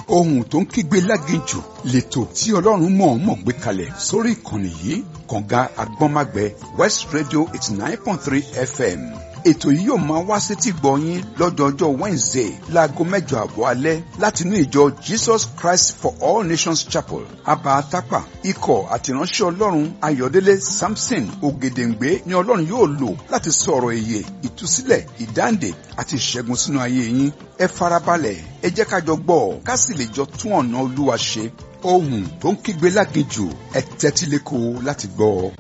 ohun tó ń kígbe láginjù lẹ́tọ̀ tí ọlọ́run mọ̀ọ́mọ̀ gbé kalẹ̀ sórí ìkànnì yìí kànga agbọ́nmágbẹ west radio eighty nine point three fm ètò yìí yóò máa wá sétí gbọ̀nyín lọ́jọ́jọ́ wednesday láago mẹ́jọ àbọ̀ alẹ́ láti inú ìjọ jesus christ for all nations chapel abatapa ikọ̀ àtìránṣẹ́ ọlọ́run ayọ̀délé samson ògèdèǹgbé ni ọlọ́run yóò lò láti sọ̀rọ̀ èyè ìtúsílẹ̀ ìdáǹdè àti ìṣẹ́gun sínú ayé yín ẹ farabalẹ̀ ẹ jẹ́ ká jọ gbọ́ ká sì lè jọ tún ọ̀nà olúwa ṣe ohun tó ń kígbe láginjù ẹ tẹ́tí lẹ́kọ̀ọ́ láti gbọ́ ọ.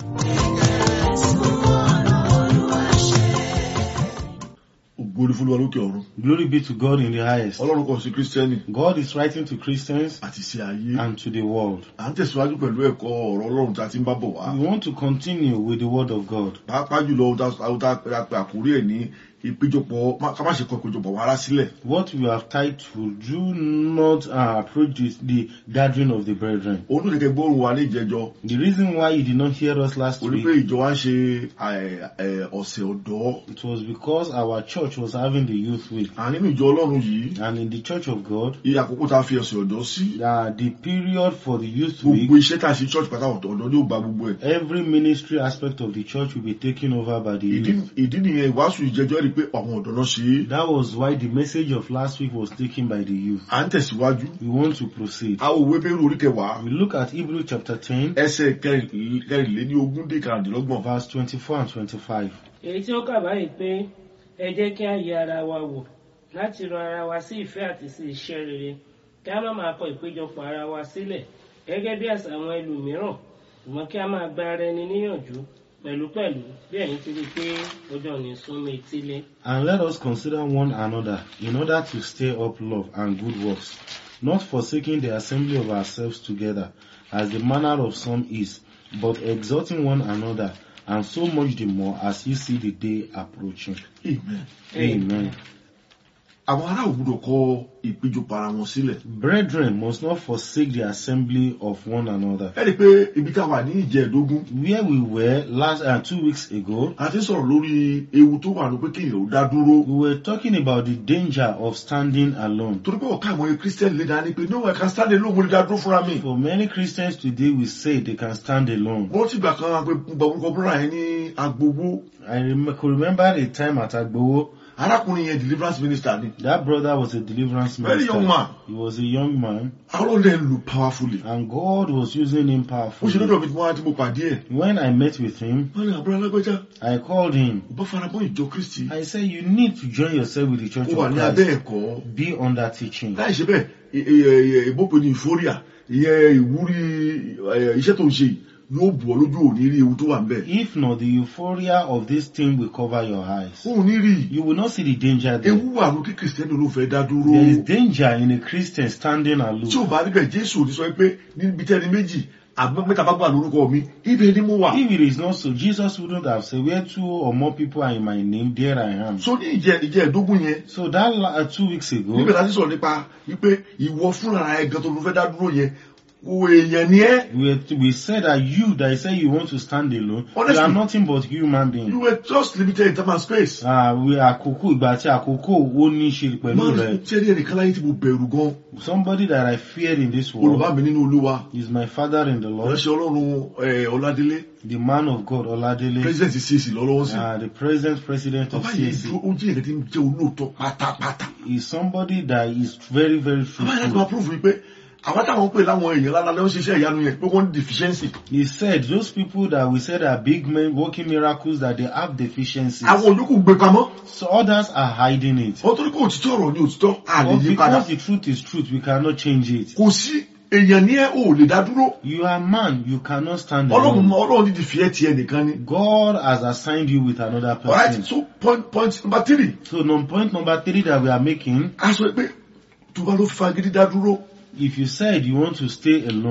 ògo ni fúnlọ́wọ́ lókè ọ̀run. Glory be to God in the highest. ọlọ́run kan sí kírísítẹ́nì God is writing to Christians àti sí ayé. and to the world. à ń tẹ̀síwájú pẹ̀lú ẹ̀kọ́ ọ̀rọ̀ ọlọ́run tá a ti ń bá bọ̀ wá. We want to continue with the word of God. pàápàá jùlọ ohun tá ohun tá a pe àkórí ẹ̀ ní ìpéjọpọ̀ má- ká má ṣe kọ ìpéjọpọ̀ wàrà sílẹ̀. What we have titled, Do not uh, approach this, the gathering of the brethren. òun ló kẹ́kẹ́ gbóòrùn wa ní ìjẹjọ. The reason why you did not hear us last orí week, pé ìjọ wa ń ṣe ẹ̀, ẹ̀, ọ̀sẹ̀ ọ̀dọ́. it was because our church was having the youth week. à nínú ìjọ ọlọ́run yìí And in the church of God, iye àkókò tá a fi ọ̀sẹ̀ ọ̀dọ́ sí. uh, the period for the youth gbogbo week, iṣẹ́ tá a ṣe church pátá ọ̀dọ́ ọ̀dọ́ ni ó gba gbogbo ẹ̀. every ministry aspect of the church will be taken over by the ìdí youth. ìdí nìyẹn ìwàásù ìjẹjọ́ rí i pé àwọn ọ̀dọ́ náà ṣe é. That was why the message of last week was taken by the youth. à ń tẹ̀síwájú. We want to proceed. a ò wé bẹ́rù orí kẹwàá. We look at Hebrew chapter 10, ẹsẹ̀ kẹrìn- kẹrìnléní ogún dé karùndínlọ́gbọ̀n. verse 24 and 25. èyí tí ó kà báyìí pé ẹ jẹ́ kí a yẹ ara wa wò láti ran ara wa sí ìfẹ́ àti sí iṣẹ́ rere kí a má máa kọ ìpéjọpọ̀ ara wa sílẹ̀ gẹ́gẹ́ bí àṣà àwọn ẹlòmíràn ṣùgbọ́n kí a máa gba ara ẹni níyànjú pẹ̀lúpẹ̀lú bí ẹ̀yin ti rí i pé ọjọ́ ní súnmọ́ etílé. And let us consider one another in order to stir up love and good works, not forsaking the assembly of ourselves together, as the manner of some is, but exhorting one another, and so much the more as you see the day approaching. Amen. Amen. àwọn ará ò gbúdọ̀ kọ ìpéjọpọ̀ ara wọn sílẹ̀. Brethren must not forsake the assembly of one another. ẹ rí i pé ibi tá a wà ní ìjẹ́ẹ̀dógún Where we were last uh, two weeks ago, a ti ń sọ̀rọ̀ lórí ewu tó wà ní pé kéèyàn ó dá dúró. we were talking about the danger of standing alone. torí pé ọ̀ká àwọn kírísítẹ́nì lè dání pé no I can stand alone mo lè dá dúró fúnra mi. For many Christians today, we say they can stand alone. wọ́n ti gbà kan pé gba orúkọ búrọ̀ yẹn ní agbowó. I rem- could remember a time at Agbowo, arákùnrin yẹn deliverance minister ni. that brother was a deliverance Very minister. young man. He was a young man, àwọn ọlọ́dẹ ń lò powerfully. and God was using him ó ṣe powerfully. lọ́dọ̀ mi tí wọ́n á ti mo pàdé ẹ̀. When I met with him, wọ́n ní àbúrò alágbèjà I called him. ò bá farabọ́ ìjọ kristi. I said, You need to join yourself with the Church ó wà of ní abẹ́ Christ. ẹ̀kọ́. Be under teaching. láì ṣe bẹ́ẹ̀ ì- ì- ì- ìbópe ní ìfóríà ìyẹn ìwúrí ẹ̀, iṣẹ́ tó ń ṣe yìí yóò bù ọ́ lójú òní rí ewu tó wà ń bẹ̀. If not, the euphoria of this thing will cover your eyes. òun ní rí You will not see the danger there. ewu wà ló kí kìrìsìtẹ́nì ló fẹ́ dá dúró. There is danger in a Christian standing tí alone. ò bá níbẹ̀ jésù ò ní sọ pé níbi tẹ́ni méjì àgbẹ̀ mẹ́ta bá gbà lórúkọ mi ibẹ̀ ni mo wà. If it is not so, Jesus wouldn't have said, Where two or more people are in my name, there I am. so ní ìjẹ ìjẹ ẹ̀dógún yẹn So that la- uh, two weeks ago, níbẹ̀ láti sọ̀rọ̀ nípa wípé ìwọ fúnra ẹ̀ gan tó ló fẹ́ dá dúró yẹn kò èèyàn ni ẹ́ we, we said that you that say you want to stand alone, you Honestly. are nothing but human being. you were just limited in time and space. Ah, we àkókò ìgbà tí àkókò ó ní í ṣe pẹ̀lú máa rẹ̀. ń ṣe ní ẹnìkan láyé tí mo bẹ̀rù gan Somebody that I feared in this world olùbá mi nínú olúwa is my father in the Lord, ìránṣẹ́ ọlọ́run ẹ̀, ọládélé the man of God, Oladele, president cac lọ́lọ́wọ́ sí. uh, the present president of bàbá yìí CAC. dúró ó jẹ́ ìrètí ń jẹ́ olóòótọ́ pátápátá. is somebody that is very, very bàbá yìí láti máa fruitful. prove wípé àwọn táwọn ń pè láwọn èèyàn lálẹ́ wọ́n ṣiṣẹ́ ìyanu yẹn pé wọ́n ní deficiency. He said, those people that we said are big men working miracles, that they have deficiencies. àwọn olùkù gbé pamọ́. So others are hiding it. wọ́n torí pé òtítọ́ ọ̀rọ̀ ni òtítọ́ a lè But yí padà. because the truth is truth, we cannot change it. kò sí èèyàn ní ẹ ò lè dá dúró. You are man, you cannot stand ọlọ́run alone. ọlọ́run ti di fìyẹ́ tiẹ̀ nìkan ni. God has assigned you with another alright person. so point point number three. So no, point number three that we are making, a sọ pé tó bá ló fagídí dá dúró if you said you want to stay alone,